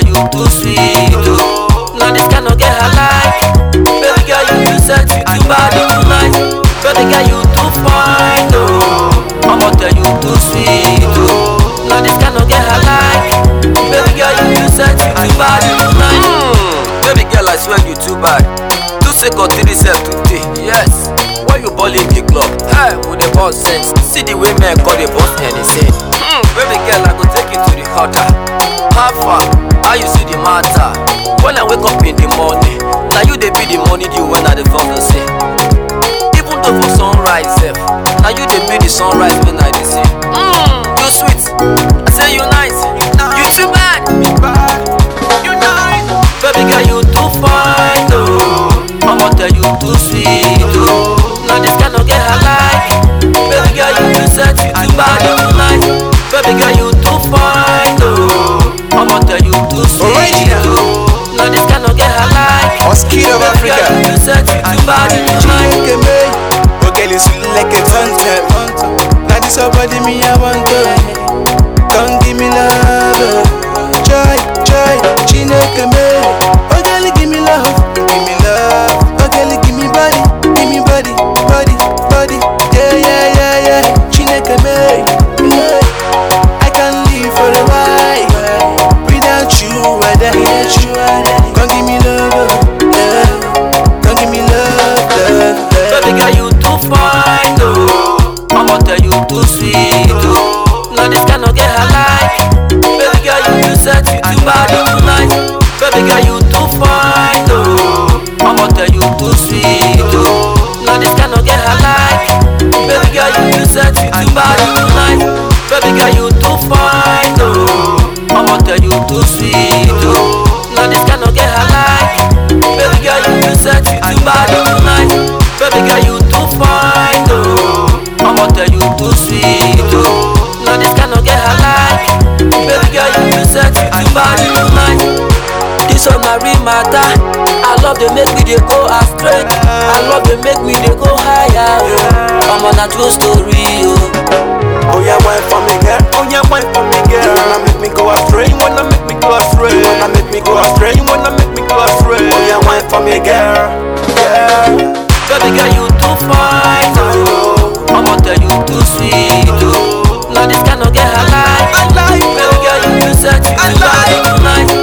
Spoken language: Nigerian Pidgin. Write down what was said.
tell you too sweet, oh. Now this kind of get her like. Baby girl, you too sexy, too bad, you too nice. Baby girl, you too fine, oh. I'ma tell you too sweet, oh. Now this kind of get her like. Baby girl, you too sexy, too bad, you too nice. Mm. Baby girl, I swear you too bad. Two second, three self today, yes. Why you balling the club? Hey, with the boss sense. See the way men call the boss Hennessy. Hmm, baby girl, I go take you to the hotter. How far? How you see the matter? When I wake up in the morning, now you they be the money due when I the first to say. Even though for sunrise, self, now you they be the sunrise when I dey say. Mmm, you sweet. I say you nice. You too bad. You nice. Baby girl, you too fine, oh. I'ma tell you too sweet, oh. Now this kind of get her like. Baby girl, you too sexy, too bad, you too nice. Baby girl, you too fine, oh. I'ma tell you too sweet, oh. Now this kind of get her like. Mosquito of Baby girl, Africa. you too sexy, too bad, you too nice. Chineke me, oh girl you sweet like a thunder. Now this your body me I want to. Come give me love, oh. joy, joy. Chineke me, oh girl give me love, give me love. Oh girl give me body, give me body, body, body. Yeah, yeah, yeah, yeah. Chineke me, yeah. I can live for a while. Without you, I die. Without you, I die. Come give me love, oh. yeah. Come give me love, love, love. Baby girl, you too fine, oh. I'ma tell you too sweet, oh. Now this kind of get her like. Baby girl, you too sexy, too bad, you too nice. Baby girl, you too fine, oh. I'ma tell you too sweet, oh. Now this kind of get her like. Baby girl, you too sexy, too bad, you too nice. Baby girl, you too fine, oh. I'ma tell you too sweet, oh. Now this kind of get her like. Baby girl, you too sexy, too bad, you too nice. Baby girl, you too fine, oh. I'ma tell you too sweet, oh. Now this kind of get her like. Baby girl, you too sexy, too bad, you too nice. This one na real matter. I love they make me they go astray. I love they make me they go higher. Oh. I'm on a true story, oh. Oh yeah, wine for me, girl. Oh yeah, wine for me, girl. You wanna make me go astray? You wanna make me go astray? You wanna make me go astray? You wanna make me go astray? Oh yeah, wine for me, girl. Yeah. Baby girl, you too fine, oh. I'ma tell you too sweet, oh. Now this kind of get her like. I like Baby girl, you too sexy, I too bad, you too nice.